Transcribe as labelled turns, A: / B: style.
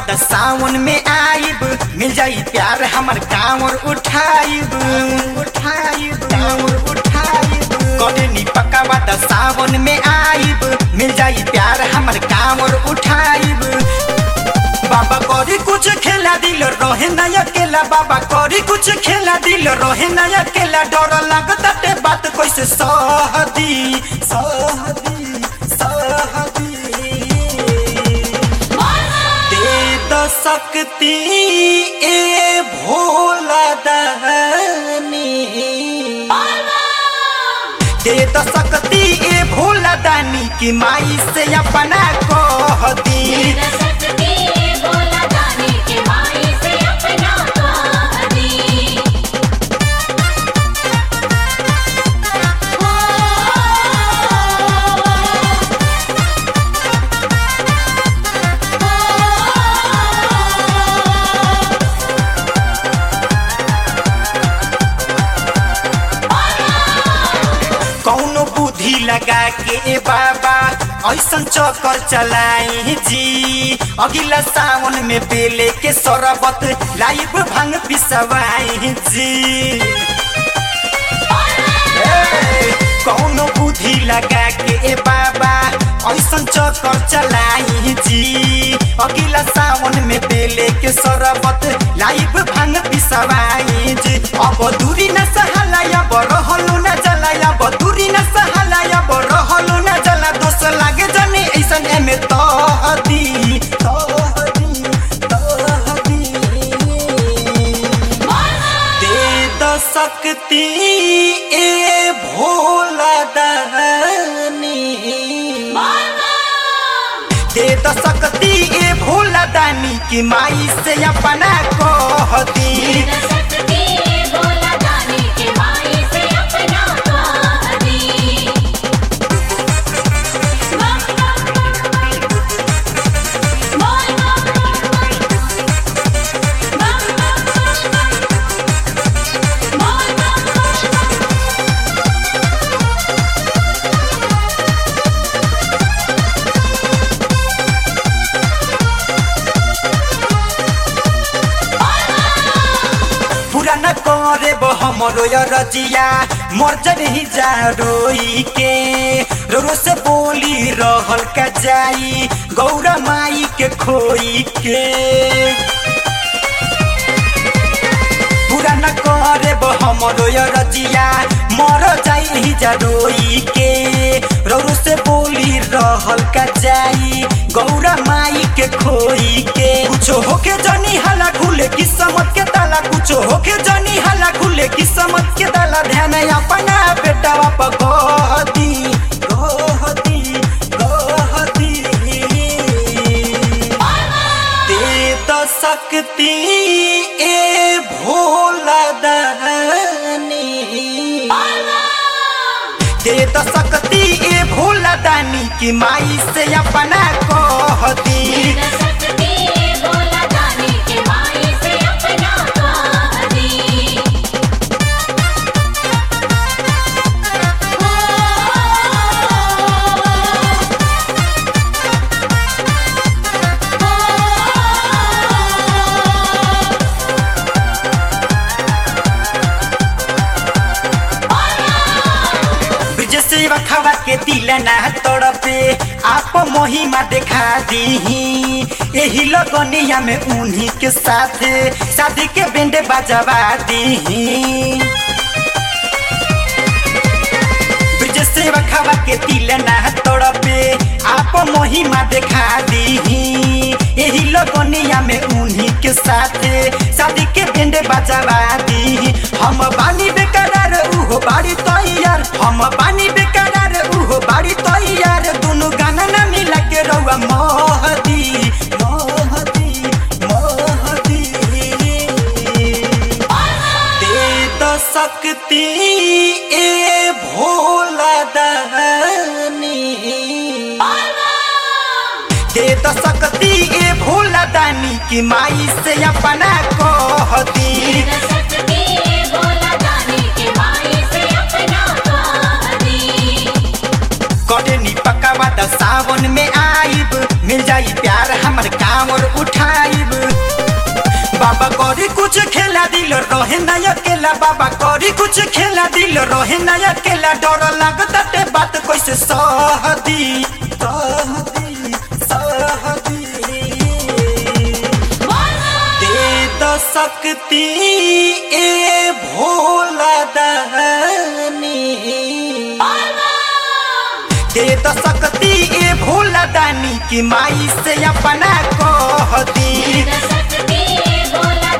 A: त सावन में आइब मिल जाई प्यार हमर कांवर उठाइब उठाइब कांवर उठाइब कटनी पकावा त सावन में आइब मिल जाई प्यार हमर कांवर उठाइब बाबा करी कुछ खेला दिल रहे ना अकेला बाबा करी कुछ खेला दिल रहे ना अकेला डर लगता ते बात कैसे सहदी सहदी सहदी दे द सकती ए भोला दहनी दे द सकती ए भोला दानी की माई से अपना कह दी कौनो बुद्धि लगा के ए बाबा ऐसन चक्कर चलाई जी अगिला सावन में बेले के शरबत लाइव भंग पिसवाई जी ए, कौनो बुद्धि लगा के ए बाबा ऐसन चक्कर चलाई जी अगिला सावन में बेले के शरबत लाइव भंग पिसवाई जी अब दूरी न सहाला अब रहलो न जला अब दूरी न सहाला अब रहलो न जला दोस्त लागे जने ऐसन एमे तहदी तहदी तहदी दे द सकती ए भोला दहनी दे द सकती ए भोला दानी की माई से अपना कह दी पूरा न करे बो हमरो य रजिया मर जही जा रोई के रो रो से बोली रहल का जाई गौरा माई के खोई के पूरा न करे बो हमरो य रजिया मर जाई जा रोई के रो रो से बोली रहल का जाई गौरा माई के खोई के कुछो होके जनी हला खुले किस्मत के ताला कुछो होके जनी हला खुले किस्मत के ताला ध्यान अपना बेटा पगोदी गोदी गोदी दे द सकती ए भोला दहनी दे द सकती ए भोला दानी की माई से अपना कह दी ब्रिज सेवा खवा के दिल ना तड़पे आप महिमा देखा दी यही लगनिया में उन्हीं के साथ शादी के बेंड बजवा दी ब्रिज सेवा खवा के दिल ना तड़पे आप महिमा देखा दी यही लगनिया में उन्हीं के साथ शादी के बेंड बजवा दी हम बानी बेकरार उहो बाड़ी तैयार हम बानी बेकरार उहो बाड़ी तैयार दोनों गाना ना मिला के रउआ महदी महदी महदी दे द सकती ए भोला दहनी दे द सकती ए भोला दानी की माई से अपना कह दी कटनी पकावा त सावन में आइब मिल जाई प्यार हमर कांवर उठाइब कुछ खेला दिल रहे ना अकेला बाबा करी कुछ खेला दिल रहे ना अकेला डर लागता ते बात कैसे सहदी सहदी सहदी दे द सकती ए भोला दानी दे द सकती ए भोला दानी की माई से अपना कह दी
B: सकती बोला